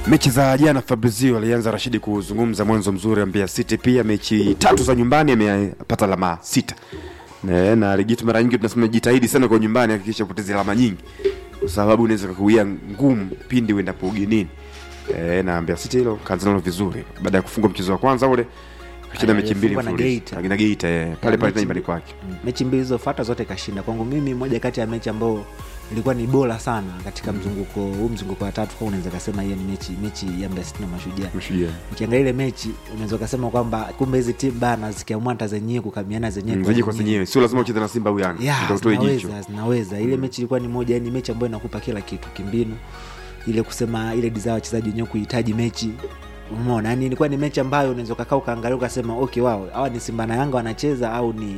mechi za jana fabrizio alianza rashidi kuzungumza mwanzo mzuri wa Mbeya City pia mechi tatu za nyumbani amepata alama sita Ne, na ligi yetu mara nyingi tunasema jitahidi sana kwa nyumbani hakikisha upoteze alama nyingi kwa sababu unaweza kukuia ngumu pindi uendapo ugenini e, na Mbeya City hilo kaanza nalo vizuri baada ya kufungwa mchezo wa kwanza ule kashinda mechi mbili Alifungwa na mfululizo. Geita. na Geita eh, pale pale mechi nyumbani mbili. kwake Mm. mechi mbili zilizofuata zote kashinda kwangu mimi moja kati ya mechi ambayo ilikuwa ni bora sana katika mzunguko huu mzunguko wa tatu kwa unaweza kasema hiyo ni mechi mechi ya Mbeya City na mashujaa Mashujaa. ukiangalia ile mechi unaweza ukasema kwamba kumbe hizi timu bana zikiamua hata zenyewe kukamiana zenyewe Mm, kwa zenyewe kwa zenyewe. zenyewe sio lazima ucheze na Simba au Yanga Ya, ndio utoe jicho zinaweza zinaweza ile mechi ilikuwa ni moja ni mechi ambayo inakupa kila kitu kimbinu ile kusema ile desire wachezaji wenyewe kuhitaji mechi umeona yani ilikuwa ni mechi ambayo unaweza ukakaa ukaangalia ukasema okay wao hawa ni simba na yanga wanacheza au ni